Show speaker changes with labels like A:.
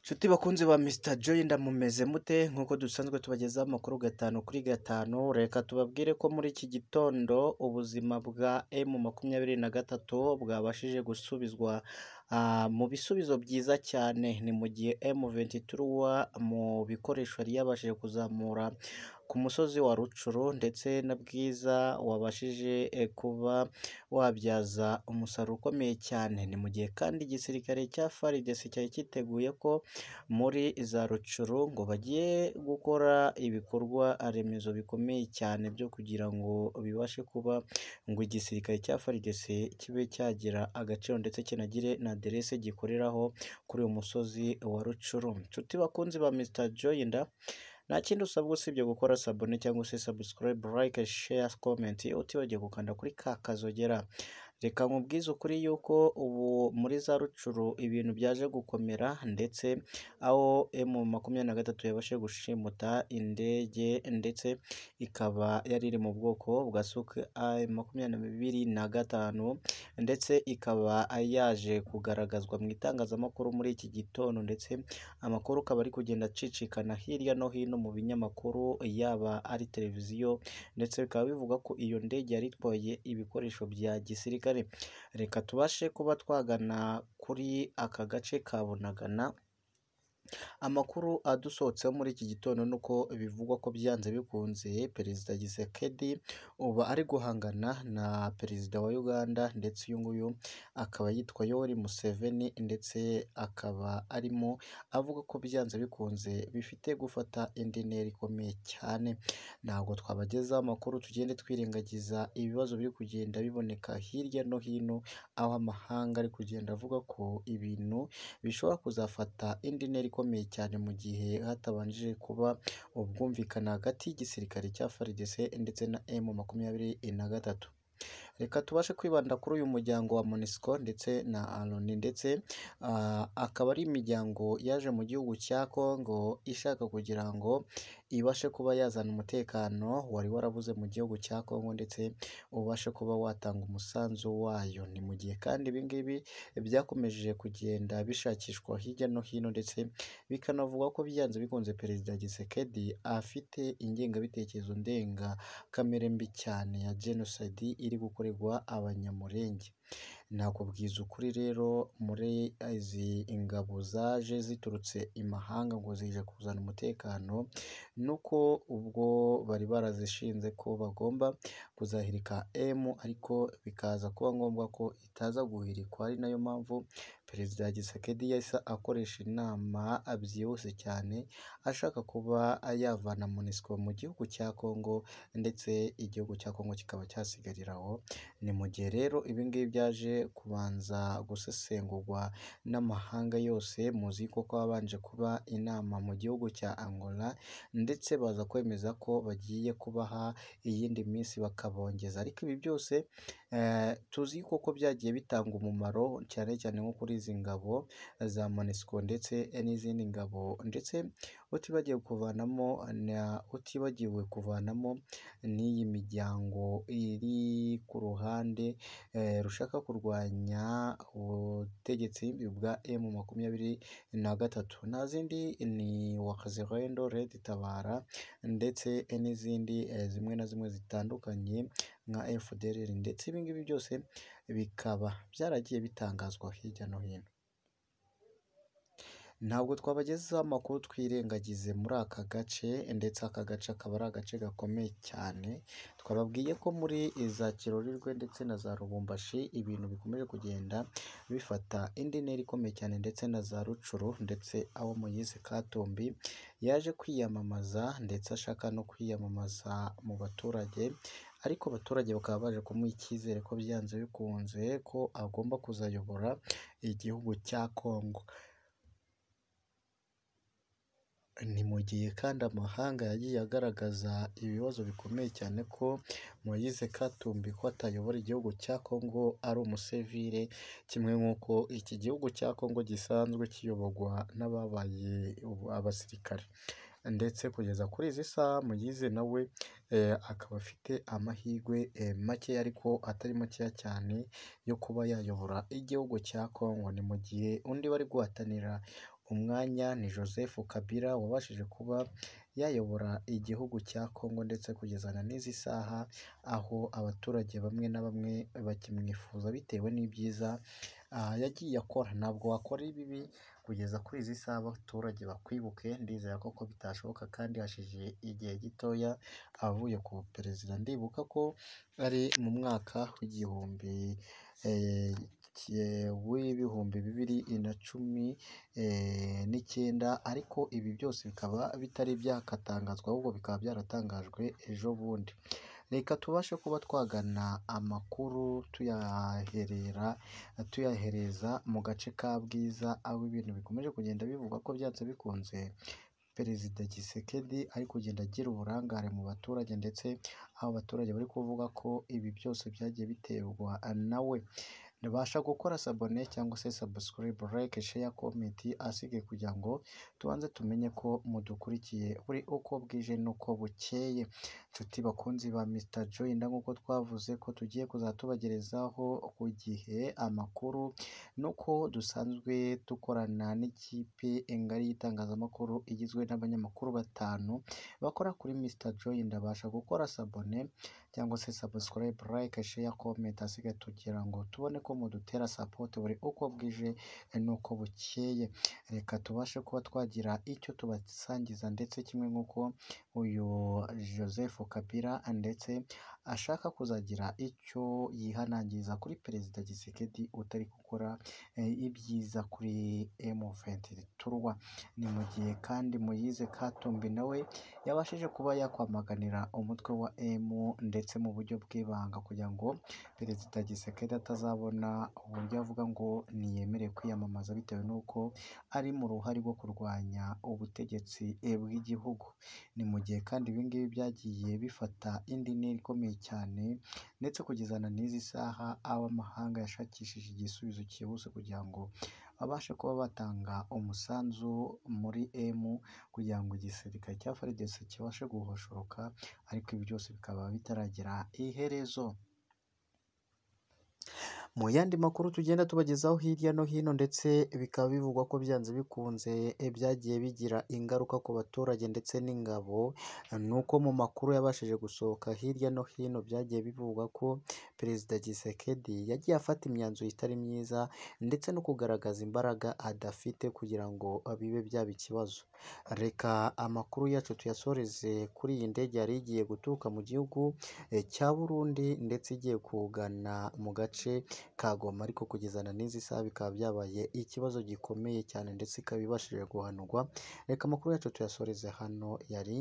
A: Nshuti bakunzi ba Mr Joy ndamumeze mute nk'uko dusanzwe tubagezaho amakuru gatanu kuri gatanu, reka tubabwire ko muri iki gitondo ubuzima bwa M23 bwabashije gusubizwa ah, mu bisubizo byiza cyane, ni mu gihe M23 mu bikoresho yari yabashije kuzamura ku musozi wa Rucuru ndetse na Bwiza wabashije eh, kuba wabyaza umusaruro ukomeye cyane, ni mu gihe kandi igisirikare cya FARDC cyari cyiteguye ko muri za Rucuru ngo bagiye gukora ibikorwa remezo bikomeye cyane byo kugira ngo bibashe kuba ngo igisirikare cya FARDC kibe cyagira agaciro ndetse kinagire na aderese gikoreraho kuri uyu musozi wa Rucuru. Nshuti bakunzi ba Mr Joyinda nta kindi usabwa usibye gukora sabone cyangwa se subscribe, like, share, comment utibagiwe gukanda kuri ka kazogera. Reka nkubwize ukuri yuko ubu muri za Rucuru ibintu byaje gukomera ndetse aho emu makumyabiri na gatatu yabashije gushimuta indege ndetse ikaba yari iri mu bwoko bwa Suk makumyabiri na gatanu ndetse ikaba yaje kugaragazwa mu itangazamakuru muri iki gitondo ndetse amakuru akaba ari kugenda acicikana hirya no hino mu binyamakuru yaba ari televiziyo ndetse bikaba bivuga ko iyo ndege yari itwaye ibikoresho bya gisirikare reka tubashe kuba twagana kuri aka gace ka Bunagana Amakuru adusohotseho muri iki gitondo ni uko bivugwa ko byanze bikunze Perezida Tshisekedi ubu ari guhangana na Perezida wa Uganda ndetse uyu nguyu akaba yitwa Yoweri Museveni ndetse akaba arimo avuga ko byanze bikunze bifite gufata indi ntera ikomeye cyane, ntabwo twabagezaho amakuru tugende twirengagiza ibibazo biri kugenda biboneka hirya no hino aho amahanga ari kugenda avuga ko ibintu bishobora kuzafata indi ntera ikomeye cyane mu gihe hatabanje kuba ubwumvikane hagati y'igisirikare cya FARDC ndetse na M23. Reka tubashe kwibanda kuri uyu muryango wa MONUSCO ndetse na ALONI ndetse ah, akaba ari imiryango yaje mu gihugu cya Congo ishaka kugira ngo ibashe kuba yazana umutekano wari warabuze mu gihugu cya Congo ndetse ubashe kuba watanga umusanzu wayo. Ni mu gihe kandi ibi ngibi byakomeje kugenda bishakishwa hirya no hino ndetse bikanavugwa ko byanze bikunze Perezida Tshisekedi afite ingengabitekerezo ndenga kamere mbi cyane ya jenoside iri gukorerwa abanyamurenge. Nakubwiza ukuri rero muri izi ingabo zaje ziturutse imahanga ngo zije kuzana umutekano, nuko ubwo bari barazishinze ko bagomba kuzahirika M ariko bikaza kuba ngombwa ko itaza guhirikwa ari nayo mpamvu Perezida Tshisekedi yahise akoresha inama byihuse cyane ashaka kuba yavana MONUSCO mu gihugu cya Congo ndetse igihugu cya Congo kikaba cyasigarira aho, ni mu gihe rero ibi ngibi byaje kubanza gusesengurwa n'amahanga yose muzi ko habanje kuba inama mu gihugu cya Angola ndetse baza kwemeza ko bagiye kubaha iyindi minsi bakabongeza ariko ibi byose eh, tuzi ko byagiye bitanga umumaro cyane cyane nko kuri izi ngabo za MONUSCO ndetse n'izindi ngabo ndetse utibagiwe kuvanamo na utibagiwe kuvanamo n'iyi miryango iri ku ruhande eh, rushaka kurwanya ubutegetsi bwa M23 nta zindi ni Wazalendo, Red Tabara ndetse n'izindi eh, zimwe na zimwe zitandukanye nka FDLR ndetse ibi ngibi byose bikaba byaragiye bitangazwa hirya no hino. Ntabwo twabagezaho amakuru twirengagize muri aka gace ndetse aka gace akaba ari agace gakomeye cyane, twababwiye ko muri za Kirorirwe ndetse na za Rubumbashi ibintu bikomeje kugenda bifata indi ntera ikomeye cyane ndetse na za Rucuru ndetse aho Moise Katumbi yaje kwiyamamaza ndetse ashaka no kwiyamamaza mu baturage ariko abaturage bakaba baje kumuha icyizere ko byanze bikunze ko agomba kuzayobora igihugu cya Congo. Ni mu gihe kandi amahanga yagiye agaragaza ibibazo bikomeye cyane ko Moise Katumbi ko atayobora igihugu cya Congo ari umusivile, kimwe nk'uko iki gihugu cya Congo gisanzwe kiyoborwa n'ababaye ubu- abasirikare. Ndetse kugeza kuri izi saha Moise nawe eh, akaba afite amahirwe eh, make ariko atari makeya cyane yo kuba yayobora igihugu cya Congo, ni mu gihe undi bari guhatanira umwanya ni Joseph Kabila wabashije kuba yayobora igihugu cya Kongo ndetse kugeza na n'izi saha aho abaturage bamwe na bamwe bakimwifuza bitewe n'ibyiza ah, yagiye akora ntabwo wakora ibibi kugeza kuri izi saha abaturage bakwibuke ndizera ko ko bitashoboka kandi hashize igihe gitoya avuye ku perezida ndibuka ko ari mu mwaka w'igihumbi eh, ki- w'ibihumbi bibiri na cumi eh, n'icyenda ariko ibi byose bikaba bitari byakatangazwa ahubwo bikaba byaratangajwe ejo bundi reka tubashe kuba twagana amakuru tuyaherera tuyahereza mu gace ka Bwiza aho ibintu bikomeje kugenda bivugwa ko byanze bikunze Perezida Tshisekedi ari kugenda agira uburangare mu baturage ndetse aho abaturage bari kuvuga ko ibi byose byagiye biterwa nawe ntibasha gukora sabone cyangwa se subscribe like share comment asige kugira ngo tubanze tumenye ko mudukurikiye buri uko bwije n'uko bukeye nshuti bakunzi ba Mr Joyinda nk'uko twavuze ko tugiye kuzatubagerezaho ku gihe amakuru nuko dusanzwe dukorana n'ikipe ngari y'itangazamakuru igizwe n'abanyamakuru batanu bakora kuri Mr Joyinda basha gukora sabone cyangwa se subscribe like share comment asigaye tugira ngo tubone ko mudutera support buri uko bwije n'uko bukeye reka tubashe kuba twagira icyo tubasangiza ndetse kimwe nk'uko uyu Joseph Kabila ndetse ashaka kuzagira icyo yihanangiriza kuri perezida Tshisekedi utari gukora eh, ibyiza kuri M23 ni mu gihe kandi Moise Katumbi nawe yabashije kuba yakwamaganira umutwe wa M ndetse mu buryo bw'ibanga kugira ngo perezida Tshisekedi atazabona uburyo avuga ngo ntiyemerewe kwiyamamaza bitewe n'uko ari mu ruhare rwo kurwanya ubutegetsi eh, bw'igihugu ni mu gihe kandi ibi ngibi byagiye bifata indi ntera ikomeye cyane ndetse kugeza na n'izi saha abo amahanga yashakishije igisubizo cyihuse kugira ngo babashe kuba batanga umusanzu muri M kugira ngo igisirikare cya FARDC kibashe guhoshoka ariko ibi byose bikaba bitaragira iherezo. Mu yandi makuru tugenda tubagezaho hirya no hino ndetse bikaba bivugwa ko byanze bikunze eh, byagiye bigira ingaruka ku baturage ndetse n'ingabo nuko mu makuru yabashije gusohoka hirya no hino byagiye bivugwa ko perezida Tshisekedi yagiye afata imyanzuro itari myiza ndetse no kugaragaza imbaraga adafite kugira ngo bibe byaba ikibazo reka amakuru yacu tuyasoreze kuri iyi ndege yari igiye guturuka mu gihugu eh, cya Burundi ndetse igiye kugana mu gace ka Goma ariko kugeza na n'izi saha bikaba byabaye ikibazo gikomeye cyane ndetse ikaba ibashije guhanurwa reka amakuru yacu tuyasoreze hano yari